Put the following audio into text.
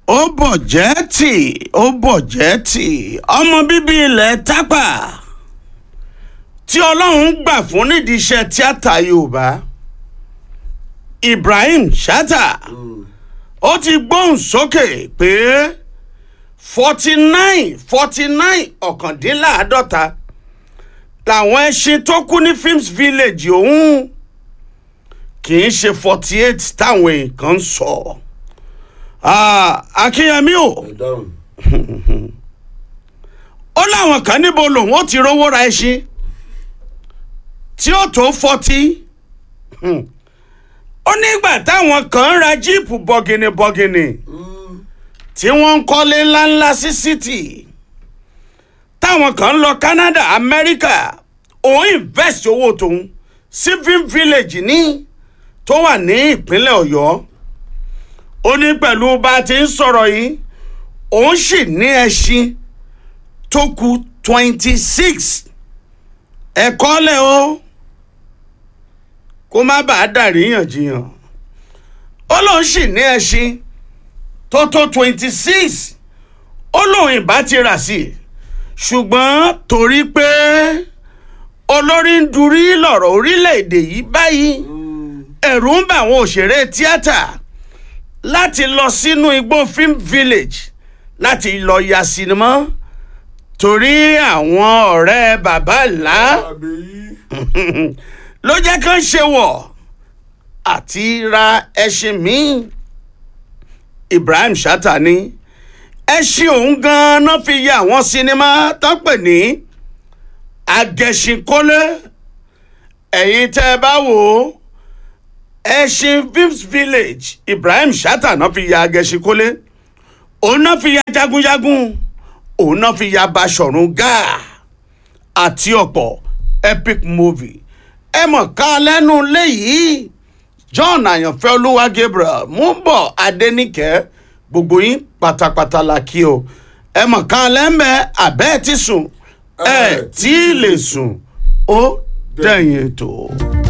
ó bọ̀ jẹ́ tì ó bọ̀ jẹ́ tì ọmọ bíbí ilẹ̀ tápà tí ọlọ́run gbà fún nídìí iṣẹ́ tíátà yorùbá ibrahim shatta ó ti gbóhùn sókè pé forty nine forty nine ọ̀kàndínláàádọ́ta làwọn ẹṣin tó kú ní films village òun kì í ṣe forty eight táwọn èèkàn ń sọ akínyẹmí o ó láwọn kan níbo lòun ó ti rówó ra ẹṣin tí ó tó forty ó nígbà táwọn kan ń ra jíìpù bọ̀gìnìbọ̀gìnì tí wọ́n ń kọ́lé ńláńlá sí city táwọn kan ń lọ canada america òun invest owó tòun sí film village ní tó wà ní ìpínlẹ̀ ọ̀yọ́ ó ní pẹ̀lú bá a ti ń sọ̀rọ̀ yìí òun sì ní ẹṣin tó kù twenty six ẹ̀kọ́ lẹ̀ o kó má bàa dàríyànjiyàn ó lóun sì ní ẹṣin tó tó twenty six ó lóun ìbá ti rà sí i ṣùgbọ́n torí pé olórí ń durí lọ̀rọ̀ orílẹ̀-èdè yìí báyìí ẹ̀rù ń bà àwọn òṣèré tíátà láti lọ sínú igbó film village láti lọ ya sinimá torí àwọn ọ̀rẹ́ bàbá ńlá ló jẹ́ kán ṣe wọ̀ àti ra ẹṣin míì ibrahim shatta ní ẹṣin òun gan-an fi ya àwọn sinimá tó pè ní agẹṣinkólé ẹ̀yin tẹ́ ẹ bá wò ó ẹṣin vims village ibrahim shatta náà fi ya agẹṣinkólé òun náà fi ya jagunjagun òun náà fi ya baṣọ̀run gáà àti ọ̀pọ̀ epic movie ẹ mọ̀ ká lẹ́nu léyìí john àyànfẹ́ olúwa gabriel múbọ̀ adẹ́nìkẹ́ gbogbo yín pátápátá la kí o ẹ mọ̀ ká lẹ́mẹ̀ abẹ́ ti sùn ẹ tí ì lè sùn ó dẹ̀yìn ètò.